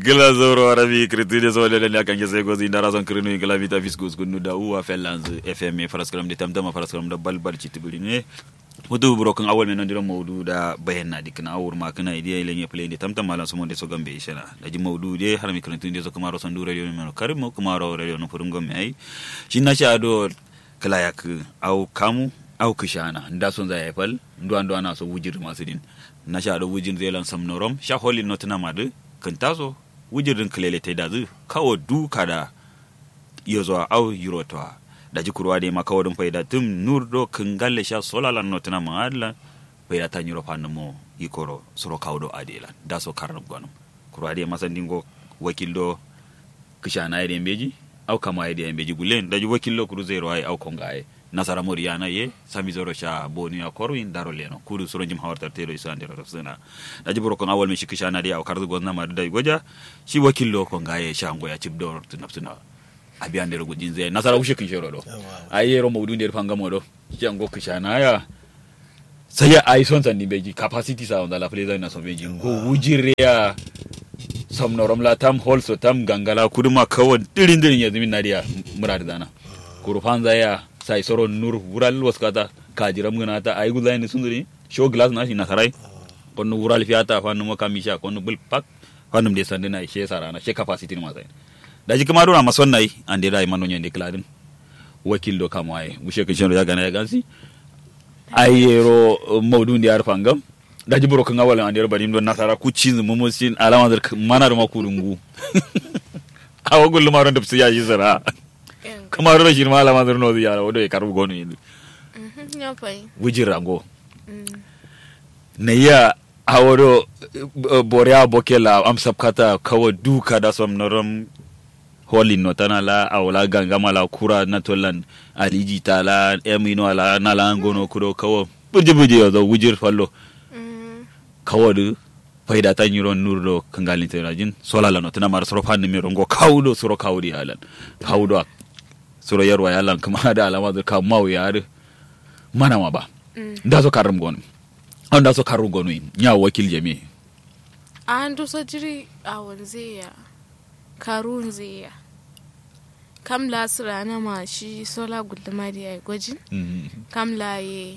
gila zoro arabi kritide so lele la kange se gozi ndara son krinu gila vita fiskus kunu da uwa fellanz fm faraskaram de tamtama faraskaram da balbal citibuli ne wudu buro kan awal menon diro mawdu da bayanna dikna awur ma kana idiya ile nye play de tamtam malan so monde so gambe ishana da ji mawdu de har mi krantu de so kamaro son du radio men karim mo kamaro radio no furum gomme ai shinna sha do kala yak au kamu au kishana nda son za yafal ndo ando ana so wujir masu din na sha do wujin zelan sam norom sha holin notna madu kan taso wujirin kilele ta da zu kawo duka da iya zuwa au euro ta da ji kurwa da ma kawo dun faida tum nur do kan galle sha solalan notna ma adla faida ta euro fa mo ikoro soro kawo do adela da so karnam gwanum kurwa da masan dingo wakil do kishana ya beji au kama ya beji gulen da ji wakil do kuru zero ai au konga ai nasara moriana ye sami zoro sha boni ya korwin daro leno kudu soro jim hawarta tero isa ndero rafsina da jibro kon awal mi shikisha na dia o kardu gonna ma dai goja shi wakillo ko ngaye sha ngo ya cibdo tunaptuna abi andere gudin zai nasara ushe kin shero do ayi ro mawdu nder pangamo do shi ngo kisha na ya sai ai son san ni beji capacity sa on la play na so beji go wujire ya somnorom la tam holso tam gangala kuduma kawon dirin dirin ya zimin nadiya murad dana kurufanza ya sai soro nur wural waskata kajiram gana ta ay gulay ni sunduri show glass na shi nasarai konno wural fiata fannu mo kamisha konno bul pak fannu de sande na she sarana she capacity ni masai daji kuma dona mason nai ande dai mano nyande kladin wakil do kamo ay mushe kin sheno ya gana ya gansi ay yero mawdu ndi ar fangam daji buro kan awal ande bari ndo nasara ku cin mo mo sin alama dar manar ma kurungu awa gullu maron da ya yi zara kamar rashin malama zurno zai yara wadda ya karbi gonu yanzu wujin rango na iya a wado borewa bokela amsab kata kawo duka da som norom holin no tana la awla gangama la kura na tolan aliji ta la emino ala na la ngono kuro kawo buje buje yo do wujir fallo kawo du faida ta nyiro nurdo kangalin tenajin sola la no tana mar soro fanni mi rongo kawdo soro kawdi alan kawdo soro yarwa yalan kuma da alama da ka mau yare mana ma ba da so karum gonu an da so karu gonu nya wakil jami an do so jiri a wanze ya karun zai ya kam la sira na ma shi sola guduma da ya gwajin kam la ye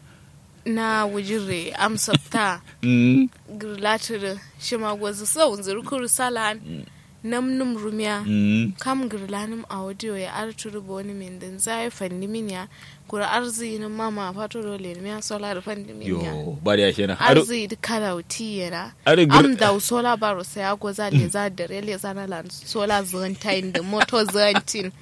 na wujire amsapta girlatir shi ma gwazi sau zirkuru salan nam num rumya kam girlanim audio ya arturu boni min din zai fanni min ya kura arzi ni mama fato dole ni ya sola da fanni min ya yo bari ya shena arzi di kalauti yana Are gir- am da sola baro sai ya goza le za da rele za na lan sola zantain da moto zantin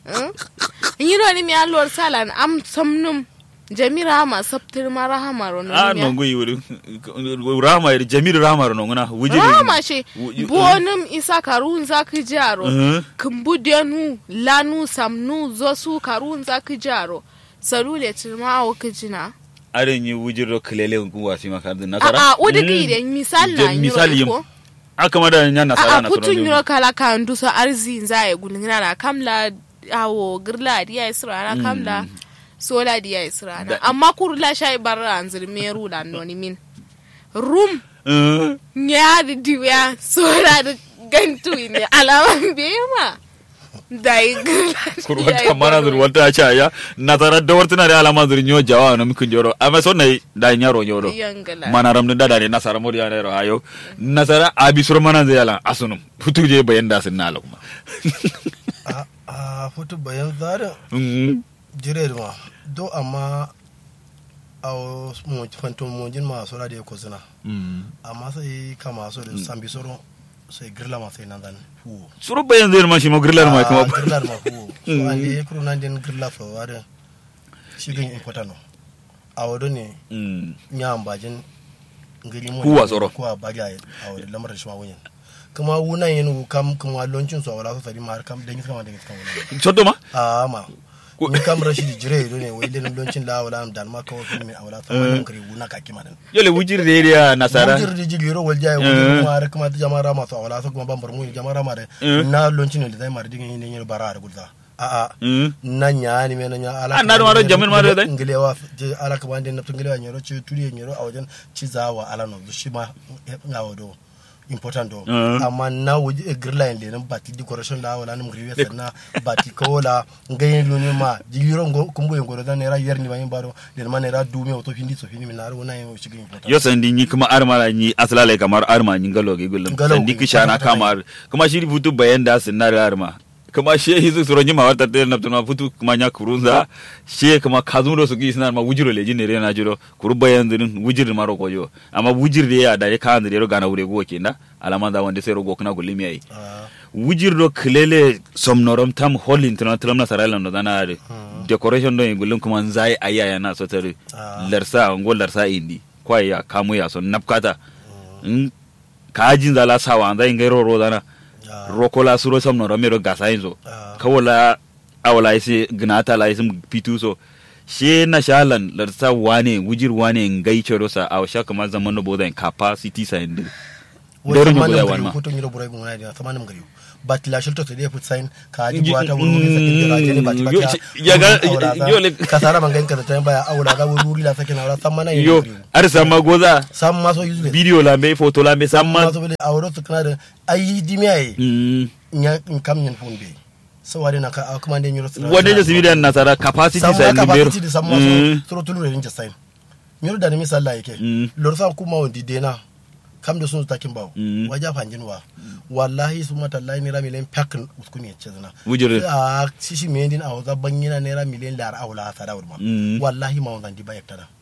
yi ro ni mi alor salan am samnum jamira ma sabtir ma rahama ro no a mi ya. no ngui wuri rama jamil rama ro ngona wujiri rama she Wuji- bonim isa karun za ki jaro Mhm. kumbu denu lanu samnu zosu karun za ki jaro salule tilma awo kijina are ni wujiro kelele ku wasi makar a nasara a udi ki de misal na Je- misal nyiro yim. ko aka mada nya a nasara a na putun toro nyiro kala kan duso arzi za ya gulngina na kamla awo girla diya isra na kamla sola diya isra na Da- amma kurla shay barra anzir meru la noni min rum Eh, nyaari diwya soorade gantuine alama bema day kur wata mana zur wata cha ya nasara da wartana da alama zur nyo jawa no mikun joro amma son nai da nyaro nyoro yangala mana ram da da ne nasara mori ya ne ro ayo nasara abi sur mana zai ala asunum futu je bayan da sun nala kuma a a foto bayan zara Mm. jire ma do amma a mo fanto mo jin ma so da ko zina Mm. amma sai kama so da sambi soro sai girla ma sai nan dan hu suru bayan zai ma shi mo grillar ma kuma girla ma hu so an de kro nan den girla so wada shi gan important no a wado ne Mm. nya ambajin ngiri mo Huwa tsoro. ko a baga a wado lamarin shi ma wunyan kuma wunan yin kam kuma loncin su a wala so sari ma har kam dan kama dan kama Chotto ma a ma ni kam rashidi jire do ne wai den loncin la wala am dan ma ko ko mi awla ta ma kare wuna ka kima dan yole wujir da ya nasara wujir di jigi ro walja wujir ma har kuma ta jama'ara ma so awla so kuma bambar mu jama'ara ma de na loncin da zai mar digin ne ne bara har gulza a a Mm. na nya ni me na nya ala Ah, na da maro jamin ma da dai? ngelewa je ala ka bande na tungelewa nyoro ci turi nyoro a wajen ci zawa ala no shi ma ngawo do important do Uh. amma na wuji girla en lenin bati decoration la wala nim griwe sanna bati ko la ngayen luni ma jigiro ngo kumbo en goro da nera yerni ba baro den ma nera dume oto findi so findi minar wona en shigi important yo sandi ni kuma arma la ni aslale kamar arma ni ngalo ge gullum Ngalo sandi ge, kishana kwata-kwata kamar kuma shi futu bayan da sinar arma kuma she hizu suro ni mawarta te na tuna futu kuma nya kurunza she kuma kazundo su gi sinar ma wujiro le jinere na jiro kuru bayan din wujir maro koyo amma wujir de ya da ya kan de ro gana wure go kenda alama da wanda sai ro go kana gullimi ai Ah, wujir do klele somnorom tam hol international na sarala no dana are decoration do gullum kuma nzai ayaya na so tare Ah. larsa ngol larsa indi kwa ya kamu ya so napkata in kajin zala sawa nzai ngai ro ro dana ah, rokola suro somnorom mero gasa inzo ah, kawala awala isi gnata la isim pitu so she na shalan larsa wane wujir wane ngai choro sa aw shaka ma zaman no boda capacity sa indi wai Dorin sama guda nam wanma. gariu ko to nyiro burai gungana dia sama nam gariu but la shilto to dia put sign ka ji buata wuri wuri sakin da rajene bati Yo, bati ya ga- yo, le- kasara mangan ka ta baya aula ga wuri wuri la sakin aula sama na yo yin arsa magoza sam ma so useless video lambe photo lambe ma samma so bele awro to kana da ayi dimi ai Mm. nya in kam nyen fon be so wade na ka kuma ne nyiro wanda je civilian nasara capacity sa sam indi ka bero capacity da sam ma Mm. so so tulu rin sign nyiro da ni misalla yake Mm. lor sa kuma wondi dena kam da sun takin bawo Mm. waja fanjin wa wallahi su mata lai naira miliyan pakin uskuni ya ce zina Wujire. a sisi me din a waza banyina naira miliyan lar awla a sada wurma Mm. wallahi ma wanzan di bayak tada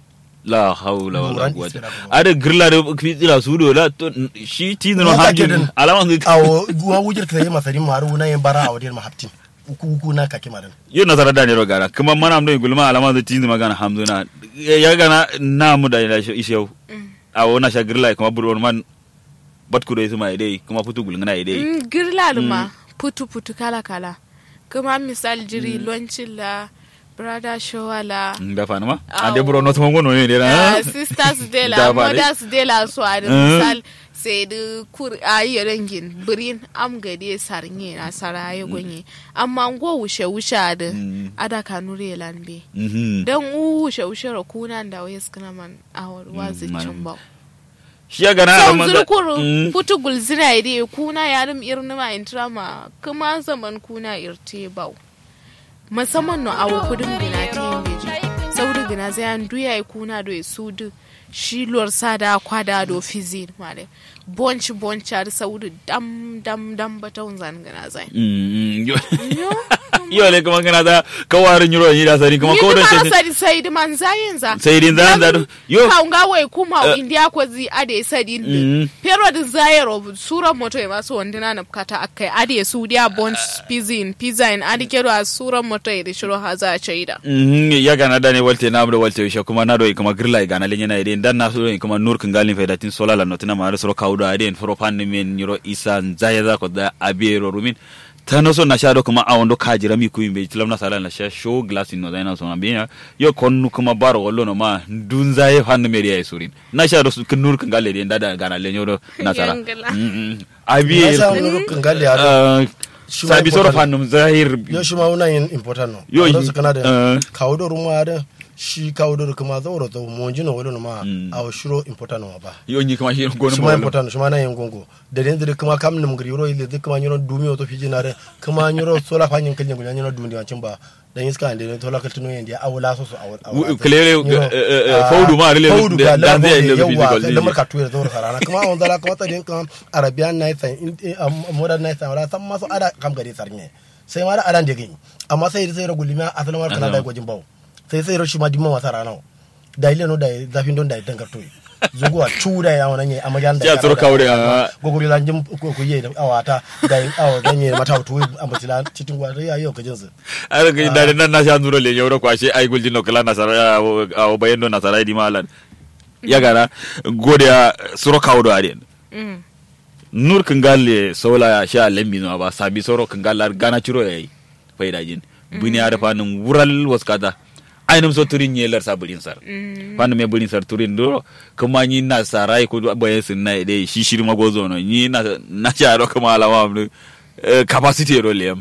la haula wala Luran quwwata isra kuma. ada girla da fitila su do la to shi tinu no Ya take hamdin din. alama ngi awo guwa wujir ta yi masari maru na yin bara a wadin mahaftin uku uku na kake madan yo nasara da ne ro gara kuma mana amdo gulma alama da tinu magana hamduna ya gana na mu da ila ishew a wona sha girla kuma burwon man bat ku da su mai dai kuma futu gulngana dai Mm, girla ma putu putu kala kala kuma misal jiri loncin la brother showa la da fa ma Awo. ande buro no to ngono ne ah, na sisters de Da la ba dai. mothers de la so a da Mm. misal sai da kur a yi rangin birin am gade sarnye na saraye gonye amma ngo wushe wushe da Mm. ada kanure lambe mhm dan u wushe wushe ra kunan da wayes kana man awar wazi Mm, cin ba shi ya gana son alama da zurkuru Mm. putu gulzira ide kuna yarim irni ma intrama kuma zaman kuna irte bau musamman no awo kudin gina ta yin beji sauri gina zai an duya ya kuna do ya su du shi lor sada kwada do fizin male bonci bonci ar sauri dam dam dam batun zan gina zai Mm, yo yo yo le kuma kana da kawarin yuro ni da sani kuma ni ko da kuma ce sadi sai di man zayin za sai din zan da yo ka nga wai kuma Eh. india ko zi ade sadi Mm. ndi pero din zayero sura moto e maso wandina na kata akai ade su dia bon pizin pizza in ade kero a sura moto e de shiro haza chaida Mhm, ya gana da ne walte na amdo walte shi kuma na do kuma girla gana le nyana ide dan na so kuma nur kan galin fa datin sola la notina ma so kaudo ade foro pan men nyiro isa nzaya za ko da abiero rumin tano so na shado kuma awondo kajira mi kuimbe tilam na sala na sha show glass no da na so ambiya yo konnu kuma baro wallo no ma dunza ye han meri ay surin na shado su kan nur kan galle de dada gana le nyoro nasara Yangala. Mhm. ya abiero sa wani rukin gali a Ah, Shi ma sabi soro important. fannum zahir yo shi ma wuna yin important no Yo, Awro yi- su kana da eh. kawo da rumwa da shi kawo da kuma zauro to monji no wani ma Mm. a shiro important no ba yo nyi kuma shi gono shuma important shuma na yin gongo da den da kuma kam nim gari ro ile kuma nyoro dumi to fiji na re kuma nyoro sola fa nyin kalnya gunya nyoro dumi wancin ba dan iska ande to la kaltuno yin dia awula so so awula clearly, eh, eh, eh, faudu ma rele faudu da- ga dan lamar zai yi yawa physical da ne. lamar ka tuya zuwa sarana kuma on dala kuma ta din kan arabian night and modern night wala san maso ada kam gari sarnye sai ma da adan da gani amma sai sai ra gulima asalin war kana da gwajin bawo sai sai ra shi ma dimma wasa rana da ile no da zafin don da dan ka tuya zuguwa cuda ya wannan yayi amma yan da Ya tsoro kaure, ah. gogori lan jim ko ko yayi da awata da awa dan yayi mata tuwa amma tilan cikin gwa ya yau ka jinsu ara ga dare nan na sha nuro le nyoro kwashe ai gulji no kala na sara a o bayendo na sara di malan ya gara gode ya suro kawdo aren mm. nur kangalle sola sha lembi no ba sabi soro kangalla gana chiro yayi faida jin buni ada fanum wural waskata ainum so turin yelar sabulin sar Mm. fanum me bulin sar turin do kuma ni na sarai ko bayan sun na dai shi shiri magozo no ni na na sha ro kuma alama mu eh, capacity ro lem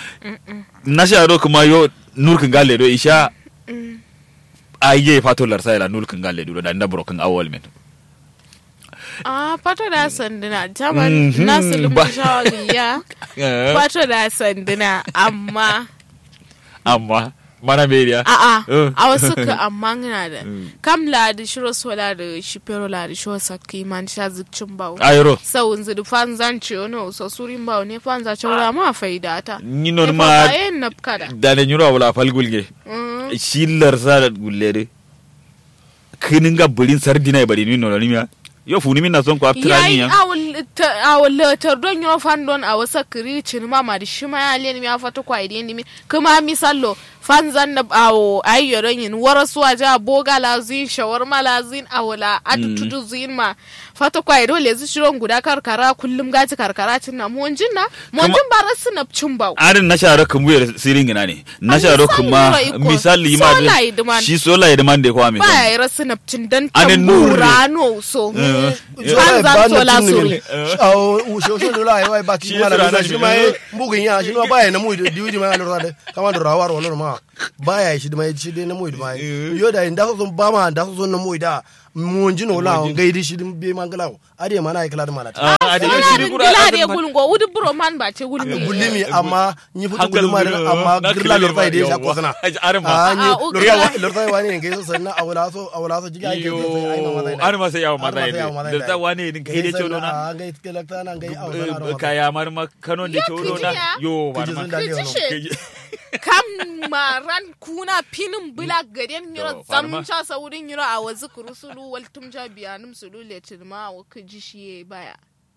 na sha ro kuma yo nur kangalle do isha Mm. aye fato lar sayla nur kangalle do da ndabro kan awol men Ah, pato da sanduna. Jaman nasu lumun shawariya. Pato da sanduna. Amma. amma mana beriya A'a. Eh. A wasu ka amma ngina da. Kam la da shiro sola da shi pero la da shiro sakki man sha zikcin bawo. ayro Sau nzi fan zan ce ono so surin bawo ne fan za cewa ma faida ta. ni non ma yin napkada. dane nyuro wala falgulge Mm. shillar sa gullere kinin ga bulin sardina e bari ni no ni miya yo funi min na son ko aftrani yayi ya awul tar don yo fan don a wasa kiri cin ma ma di shima ya len mi afata kwa idi ni mi kuma misallo fan zan na awo ayyo don yin warasu aja boga lazin shawarma lazin awula atutudu zin ma fata kwa ido le zu shiron guda karkara kullum gaji karkara cin na monjin na monjin ba rasu na cin bawo arin na sharo kan buyar sirin gina ne na sharo kuma misali ma Sola idiman. shi sola ya demand ko ami ba ya yi rasu na cin dan Anin nurre. tambura no so Eh, fan zan sola suri usho lola ai wai baki Shi mala yasa bisa ana shi shi ma ne. mbugin ya shi ma baya na mu diwi ma lura da kama da rawar wannan ma baya shi da mai shi dai na mu ma yo da inda so ba ma da so na mu da mun ji no la gaidi shi din be mangala ade mana ai kala da mana Ah, a da Sola shiri din kura gila de azan ma- gulgo wudi buro man ba ce gulmi gullimi amma ni futu Hankali gulma gudu, amma na girla kile lura ma dai sha yawa. ko sana Ai, arin ma. ah ni Ah, ugula. lura lura wani ne gaiso sannan awula so awula so jiga ai yo ai mama zai ar ma sai yawo mata ne da ta wane din kai da cewa na a gai kelakta nan gai awula kaya mar ma kanon da Ya cewa kiji na ya? yo mar Kiji ma sun dade wannan. Kici kam maran kuna pinin bila gaden To, yiro farma. zamcha saurin yiro a wazu kurusulu wal tumja biyanum sulu le tilma wa kiji shi baya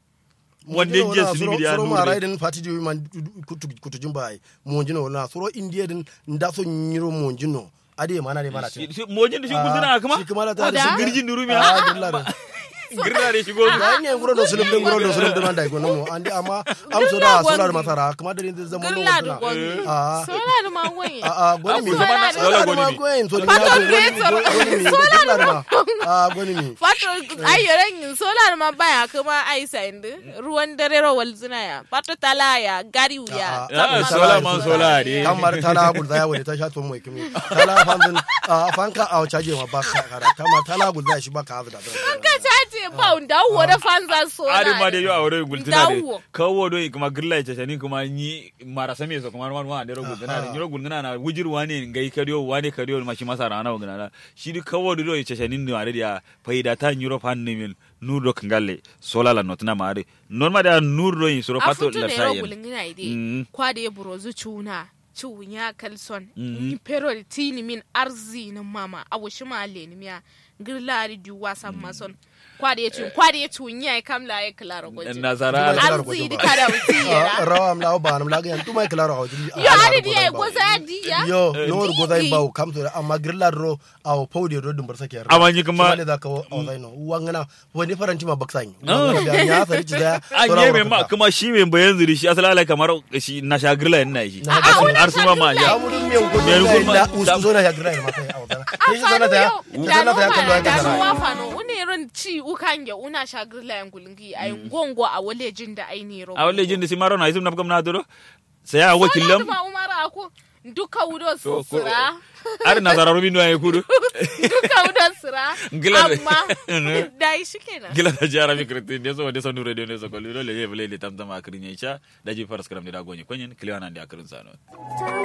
wanda je su ni biya suro ma nure raidin fati di man kutu kutu jumba ai monjino wala suro india din nda so nyiro monjino ade mana ne mana ce mojin da shi guzuna kuma shi kuma la ta Oda? shi girjin duru ah miya girla da girna da shigo da ne nguro do sulum din nguro do sulum din anda ko namo andi amma am so da Girla solar gwangi. masara kuma da din zaman no girla da wala gomi ah sola da mawai a a goni mi Sola da- Sola solar ma goni mi. goyin so Pardon, goni mi Grace, goni mi girla da ma ah goni mi fato ai yoren yin sola da ma baya kuma ai sandi ruwan dare ro wal zina ya fato tala ya gari ya Ah, sola man sola ne kamar tala gulza ya wani ta sha tun mai kimi tala fanzin a fanka a caje ma ba ka kara kamar tala gulza shi ba ka hazu da ka caje ba da wo da fanza sola ari ma da yo awore gultuna de Dawo. kawo do kuma girla ce shani kuma ni mara same so kuma wan wan da ro gultuna de nyoro gultuna na wujir wane ngai kariyo wane kariyo ma shi masa rana wa gana shi di kawo do ce shani ni are dia faida ta nyoro fan ni min nur do kangalle sola la notna ma are normal da nur do yin soro a pato futu la ne ro sayen gulingina Mm. ide kwada ya burozu cuna cunya kalson Mm. ni pero di tini min arzi ni mama a wushi ma le ni miya girla di duwa san mason kwada ya cun kwada ya cunya ya kamla ya klara gwaji nazara Ar- arzi di kada wuti ya rawa am lawo ba nam laga yan tuma klara ha jili yo ari di ya goza ya di ya yo no goza ba kam to amma girla ro aw pawde ro dum bar sake Amma ni kuma- le da ka o zai no wangana wani faranti ma baksan Ah. ya sari ci da an yi mai ma kuma shi mai bayan zuri shi asala kamar shi na shagirla yana shi Na har su ma ma ya ya mu dun me ko Me da gulma- ila usu zo na ya girla ma sai aw dana shi zana ta da zana ta ya kallo ya da kasara no wafano une ron ci ukange una shagirla yan gulingi ay ngongo a wale jin da ai ne ro a wale jin da si maro na isum na gam na duro sai a wakilam ma umara ko duka wudo To, ko- sura ar nazara rubin no ay kudu duka wudo sura Ngila- amma dai shi kenan gila da jara mi kritin ne so de so nure de ne so ko lilo le ye vele le tam tam akrin ya da ji faras kram de da gonye kwenyen kliwana de akrin sano